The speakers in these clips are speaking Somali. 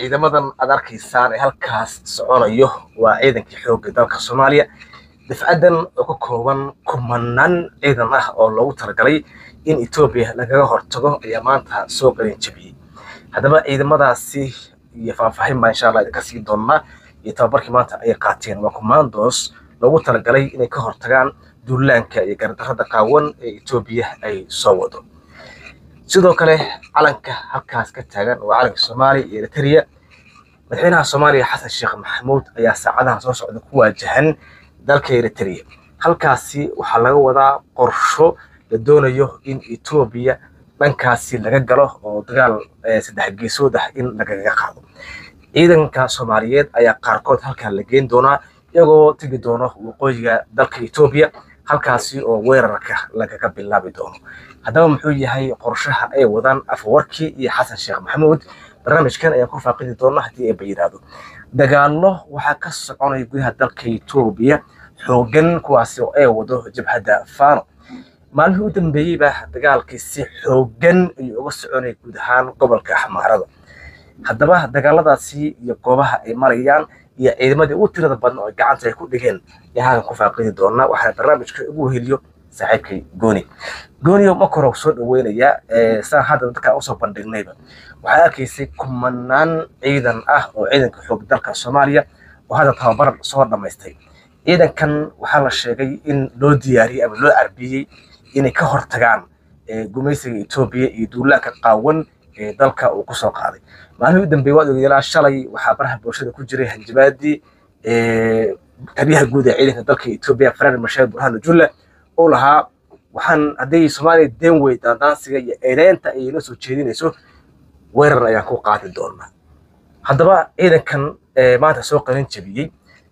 ciidamadan aad arkaysaan ee halkaas soconayo waa ciidankii xoogga dalka soomaaliya dafcadan oo ka kooban kumanaan ciidan ah oo loogu talagalay in etoobiya lagaga hortago ayaa maanta soo qalin jabiyey haddaba ciidamadaasi iyo faahfaahin baa insha allah idinka sii doonnaa iyo tababarkii maanta ay qaateen waa commandos loogu talagalay inay ka hortagaan duulaanka iyo gardarrada qaawan ee etoobiya ay soo wado sidoo kale calanka halkaas ka taagan waa calanka soomaaliya iyo eritrea madaxweynaha soomaaliya xasan sheekh maxamuud ayaa saacadaha soo socda ku waajahan dalka eritrea halkaasi waxaa laga wadaa qorsho la doonayo in etoobiya dhankaasi laga galo oo dagaal saddex geesood ah in lagaga qaado ciidanka soomaaliyeed ayaa qaarkood halkaa la geyn doonaa iyagoo tegi doono waqooyiga dalka etoobiya halkaasi oo weerarka lagaga bilaabi doono haddaba muxuu yahay qorshaha ay wadaan afwarkii iyo xasan sheekh maxamuud barnaamijkan ayaan ku faaqidi doona haddii eeba yidhaahdo dagaallo waxaa ka soconaya gudaha dalka etoobiya xoogan kuwaasi oo ay wado jabhadda fano maalmihii u dambeeyeyba dagaalkii si xoogan ayuu uga soconaya guud ahaan gobolka xamaarada haddaba dagaaladaasi iyo goobaha ay marayaan iyo ciidamadii ugu tirada badna oo gacanta ay ku dhigeen ayaa halkan ku faaqidi doonaa waxaana barnaamijka ugu heliyo saaxiibkay gooni gooniyo marka hore soo dhaweynayaa saan hadda dadka usoo bandhignayba waxaa arkaysay kumanaan ciidan ah oo ciidanka xoog dalka soomaaliya oo hadda tababar soo dhammaystay ciidankan waxaa la sheegay in loo diyaariyey ama loo carbiyey inay ka hortagaan gumaysiga etoobiya iyo duulaanka qaawan ee dalka uu kusoo qaaday maalmihii u dambeeyey waad ogeeyalaa shalay waxaa baraha bulshada ku jiray hanjabaadii taliyaha guud ee ciidanka dalka etoobiya faraar mashaar burhanu julle uu lahaa waxaan hadday soomaaliya deen wey daandaansiga iyo eedeynta ay inoo soo jeedinayso weerar ayaan ku qaadi doonaa haddaba ciidankan maanta soo qalin jabiyey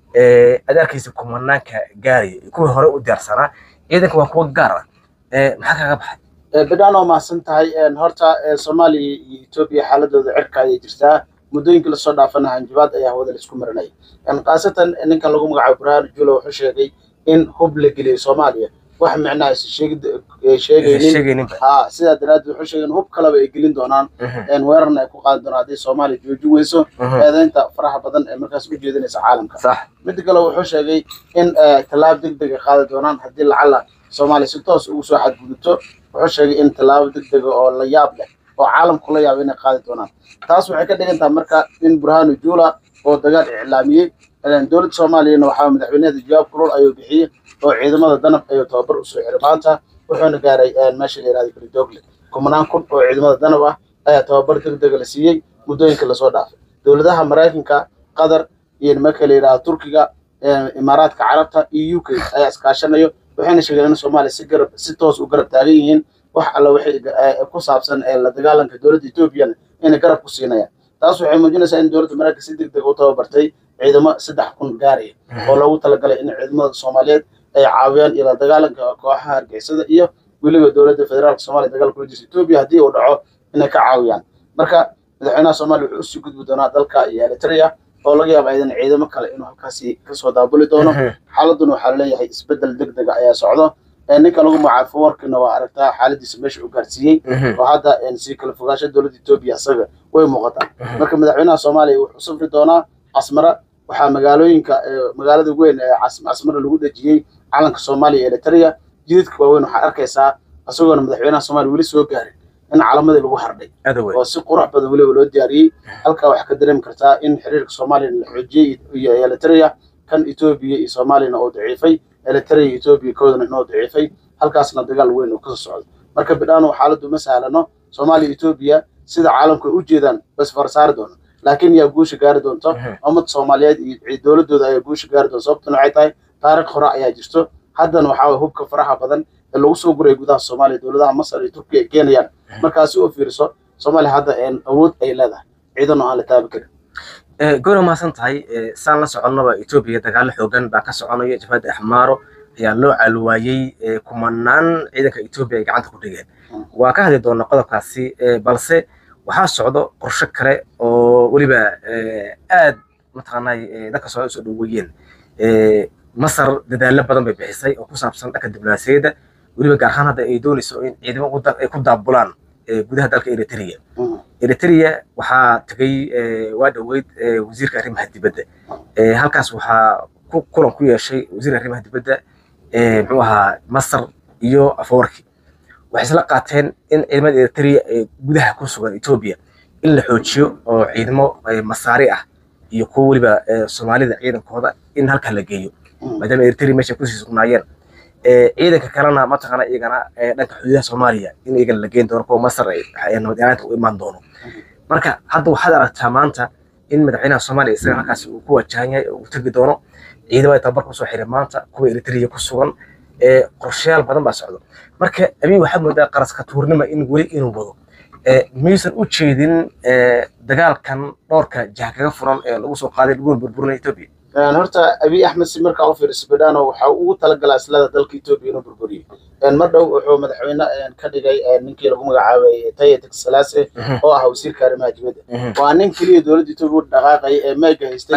aad arkaysa kumanaanka gaaraya kuwii hore u diyaarsanaa ciidanka waa kuwa gaar ah maxaa kaga baxay bidhaan oo mahadsan tahay horta soomaaliya iyo etoobiya xaaladooda cirka ayay jirtaa muddooyinkii lasoo dhaafana hanjabaad ayaa hawada laisku marinaya khaasatan ninkan lagu magacaabo burhaan julo wuxuu sheegay in hub la geliyay soomaaliya wax micnaha aysan sheegaynin ha sidaa daraaddeed wuxuu sheegay in hub kaleba ay gelin doonaan weerarna ay ku qaadi doonaan haddii soomaaliya joojin weyso eedeynta faraha badan ee markaas u jeedinaysa caalamka midda kale wuxuu sheegay in tallaabo deg deg ay qaadi doonaan haddii lacala soomaaliya si toos ugu soo xadgudubto wuxuu sheegay in tallaabo deg dega oo la yaab leh oo caalamku la yaabo inay qaadi doonaan taas waxay ka dhigan tahay marka in burhanu jula oo dagaal iclaamiyey dowladda soomaaliyana waxaa madaxweynaheeda jawaab kulul ayuu bixiyey oo ciidamada danab ayuu tababar usoo xiray maanta wuxuuna gaaray meesha la yihahda belidogle kumanaan kun oo ciidamada danab ah ayaa tababar deg dega la siiyey muddooyinka lasoo dhaafay dowladaha maraykanka qatar iyo nimanka la yidhahda turkiga imaaraadka carabta iyo u k ayaa iskaashanayo waxayna sheegeen in soomaaliya si garab si toos u garab taagan yihiin wax alla waxay ku saabsan la dagaalanka dowladda etoobiyana inay garab ku siinayaan taas waxay muujinaysaa in dowladda maraykanka si deg deg u tababartay ciidamo saddex kun gaaraya oo loogu talagalay in ciidamada soomaaliyeed ay caawiyaan ila dagaalanka kooxaha hargeysada iyo weliba dowladda federaalka soomaaliya dagaalka kula jirta etoobiya haddii uu dhaco inay ka caawiyaan marka madaxweynaha soomaaliya wuxuu usii gudbi doonaa dalka iyo eritrea oo laga yaaba idan ciidamo kale inuu halkaasi kasoo daabuli doono xaaladuna waxaa laleeyahay isbedel deg dega ayaa socdo ninka lagu magacaabo warkina waa aragtaa xaaladiisa meesha u gaarsiiyey oo hadda sii kala fogaansha dowladda etoobiya isaga way muuqataa marka madaxweynaha soomaaliya wuxuu safri doonaa casmara waxaa magaalooyinka magaalada weyn ee casmara lagu dhejiyey calanka soomaaliya eritrea jidadka waaweyn waxaa arkaysaa isagoona madaxweynaha soomaaliya weli soo gaarin in calamadii lagu hardhay oo si qurux badan weliba loo diyaariyey halkaa waxaa ka dareemi kartaa in xiriirka soomaaliya la xoojiyey iyo eritrea kan etoobiya iyo soomaaliyana oo daciifay eritrea iyo etoobiya koodana inoo daciifay halkaasna dagaal weyn oo kasoo socdo marka bidhaano xaaladdu ma sahlano soomaaliya iyo etoobiya sida caalamku ay u jeedaan bas farsaari doono laakiin yaa guusha gaari doonto ummad soomaaliyeed iyo dowladooda ayaa guusha gaari doonto sababtuna waxay tahay taariikh hore ayaa jirto haddana waxaa waye hubka faraha badan ee lagu soo guray gudaha soomaaliya dowladaha masar iyo turkiya ay keenayaan markaasi u fiiriso soomaaliya hadda awood ay leedahay ciidan oo aan la taabi karin goora mahadsan tahay saan la soconnaba etoobiya dagaalo xoogan baa ka soconaya jabhadda axmaaro ayaa loo caalwaayey kumanaan ciidanka etoobiya ay gacanta ku dhigeen waa ka hadli doonaa qodobkaasi balse waxaa socdo qorshe kale oo weliba aad mataqaanay dadka soo soo dhoweeyeen masar dadaalo badan bay bixisay oo ku saabsan dhanka diblomaasiyadda weliba gaar ahaan hadda ay doonayso in ciidamo ay ku daabulaan gudaha dalka eritrea eritrea waxaa tegay waa dhoweyd wasiirka arrimaha dibadda halkaas waxaa ku kulan ku yeeshay wasiirka arrimaha dibadda muxuu ahaa masar iyo afawarki waxay isla qaateen in ciidamada eritrea ee gudaha ku sugan etoobiya in la xoojiyo oo ciidamo masaari ah iyo kuwa weliba soomaalida ciidankooda in halkaa la geeyo maadaama eritrea meesha kusii sugnaayeen ciidanka kalena mataqaana iyagana dhanka xuduudaha soomaaliya in iyagana la geen doono kuwa masar nabad ilaanta u imaan doono marka hadda waxaad aragtaa maanta in madaxweynaha soomaaliya isaga halkaasi uu ku wajahan yahay oo uu tegi doono ciidamada tababar kusoo xiray maanta kuwa eritrea ku sugan qorshayaal badan baa socdo marka abiy waxaa moodaa qaraska tuurnima in weli inuu wado miyuusan u jeedin dagaalkan dhowrka jaha kaga furan ee lagu soo qaaday lagu burburinaya etoobiya horta abiy axmed si markaa u fiiriso bidhano waxa ugu talagalaa islada dalka etoobiya inuu burburiyo mar dhow wuxuu madaxweyne ka dhigay ninkii lagu magacaabay taye tegsalaase oo ah wasiirka arrimaha dibadda waa nin keliya dowladda etoobiya u dhaqaaqaya ee meega haystay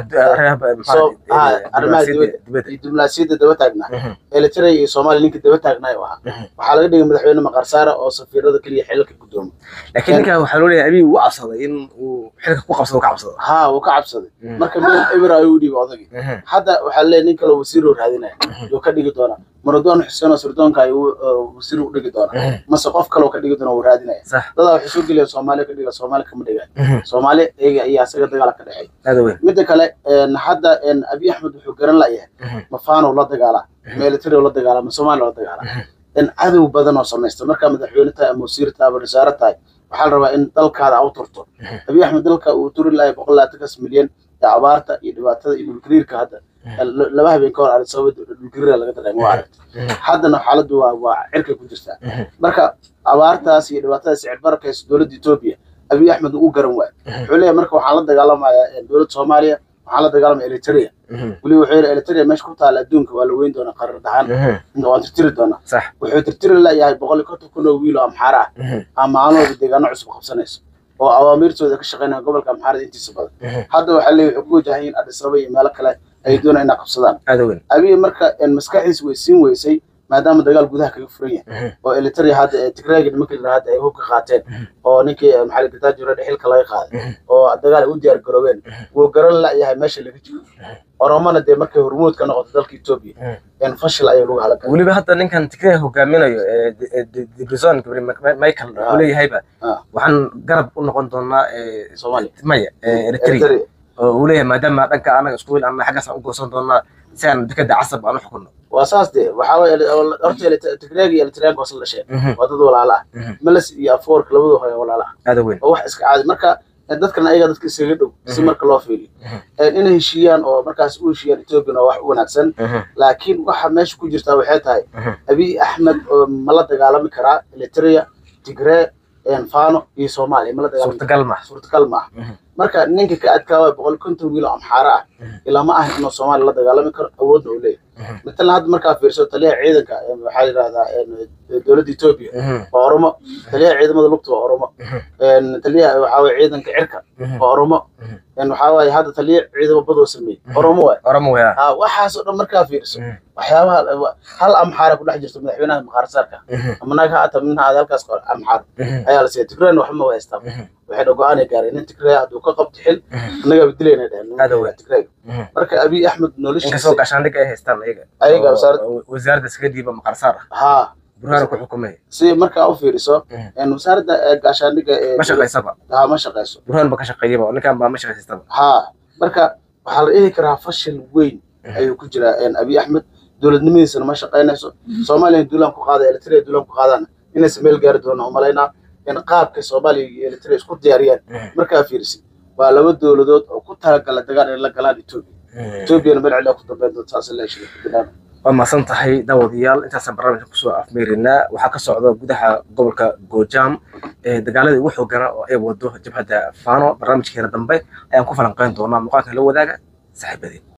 arrimaha dibadda iyo diblomaasiyadda daba taagnaa eritrea iyo soomaaliya ninka daba taagnaa u ahaa waxaa laga dhigay madaxweyne maqarsaara oo safiirada keliya xilka gudoomo laakiin ninkan waxaa loo leeyahay abiy wuu cabsaday in uu xilka ku qabsado ka cabsado ha wuu ka cabsaday marka meel eber ayuu u dhiibay odagii hadda waxaa leeyahay nin kaloo wasiir oo raadinaya yuu ka dhigi doonaa maradon xuseen oo sirdoonka ayuu wasiir u dhigi doonaa mase qof kaloo ka dhigi doona wuu raadinaya dadaa waxay soo geliyaan soomaaliya ka dhiga soomaaliya kama dhigaan soomaaliya iyaga ayaa isaga dagaala ka dhexeey midda kale hadda abiy axmed wuxuu garan layahay mafaanow la dagaalaa military la dagaalaa ma soomaaliya la dagaalaa cadow badan oo samaysta markaa madaxweyne tahay ama wasiir tahay ama wasaare tahay waxaa la rabaa in dalkaada u turto abiy axmed dalka uu turi lahay boqol labaatankas milyan ee abaarta iyo dhibaatada iyo dhulgariirka hadda laba habeen ka hor arag sababa dhulgariira laga dareemo waa aragta haddana xaaladdu waa waa cirkay ku jirtaa marka abaartaas iyo dhibaatadaas sicir barakaysa dowladda etoobiya abiy axmed uu garan waay wuxuu leeyahay marka waxaan la dagaalamayaa dowladda soomaaliya waxaan la dagaalamaya eritrea weli wuxuu yidhi eritrea meesha ku taala adduunka waa la weyn doonaa qarar dhahaan waan tirtiri doonaa wuxuu tirtiri layahay boqol iyo konton kun oo wiil oo amxaara ah ama maalin walba deegaano cusub qabsanayso oo awaamiirtooda ka shaqeynaya gobolka amxaarada intiisa badan hadda waxaa leeyahay wuxuu ku wajahan in adis ababa iyo meelo kale ay doonayaan inay qabsadaan abiy marka maskaxdiis way siin weysay maadaama dagaal gudaha kaga furan yahay oo eritrea hadda tigraaga nimanka yidhahda hadda ay hubka qaateen oo ninkii maxamed gataajure xilka laga qaaday oo dagaal ay u diyaar garoobeen wuu garan layahay meesha laga jiro oromana dee markay hormuud ka noqoto dalka etoobiya fashil ayay lagu halagay weliba hadda ninkan tigray hogaaminayo dibrizon michael wuxuu leeyahayba waxaan garab u noqon doonaa soomaaliya maya eritrea oo uu leeyahay maadaama dhanka anaga isku wil anna xaggaas aan u goosan doonaa si aan dekada casab aan u xukunno waa saas dee waxaa waye horta tigreeg iyo eritreyaan waa isla dhasheen waa dad walaala ah meles iyo afoorka labadu hore walaala ah aada weyn oo wax iska caadi marka dadkan ayaga dadka iskaga dhow si marka loo fiiriyo inay heshiiyaan oo markaas u heshiiyaan ethoobian oo wax u wanaagsan laakiin waxa meesha ku jirtaa waxay tahay abiy axmed ma la dagaalami karaa eritrea tigree fano iyo soomaaliya ma la dagaalami suurtagal ma suurtagal maaha marka ninka ka adkaawaya boqol konton wiil oo amxaara ah ilaa ma ahan inuu soomaaliya la dagaalami karo awoodna uu leeyahay matalan hadda markaa fiirso taliyaha ciidanka waxaa yidhahdaa dowladda etoobiya waa oromo taliyaha ciidamada lugta waa oromo taliyaha waxaa waye ciidanka cirka waa oromo waxaa waaye hadda taliya ciidamo badoo sameeyey oromo waay oromo waya ha waxaasoo dhan markaa fiirso waxyaabaha hal amxaara ku dhex jirto madaxweynaha maqaarsaarka ama naag ha ata minha aad halkaas amxaar ayaa la siiya tigrayna waxba ma haystaa waxayna go-aanay gaareen in tigray hadduu ka qabto xil annagaa bedilayna dheheen tigray marka abiy axmed noloshiisa inkastoo gaashaandhig ay haystaan ayaga ayaga wasaaradda iskaga dhiiba maqarsaar ah ha burhaana ku xukumay si markaa u fiiriso wasaaradda gaashaandhiga ma shaqaysaba ha ma shaqayso burhaan ba ka shaqeeyaba ninkan baa ma shaqaysaba ha marka waxaa la dhihi karaa fashil weyn ayuu ku jiraa abiy axmed dowladnimadiisana ma shaqaynayso soomaaliya duulaan ku qaada eritrea duulaan ku qaadana inaysa meel gaari doona umalaynaa in qaabka soomaaliya iyo eritrea isku diyaariyaan markaa fiirsi waa laba dowladood oo ku talagala dagaal inay la galaan etoobiya etoobiyana meel cilaa ku dambeyn doonta saas la heshiiya waa mahadsan tahay daawadayaal intaasaan barnaamijka kusoo afmeerinaa waxaa ka socda gudaha gobolka goojaam dagaaladii ugu xoogana oo ay wado jabhadda fano barnaamijkeena dambe ayaan ku falanqeyn doonaa muuqaalkan la wadaaga saaxiibadeen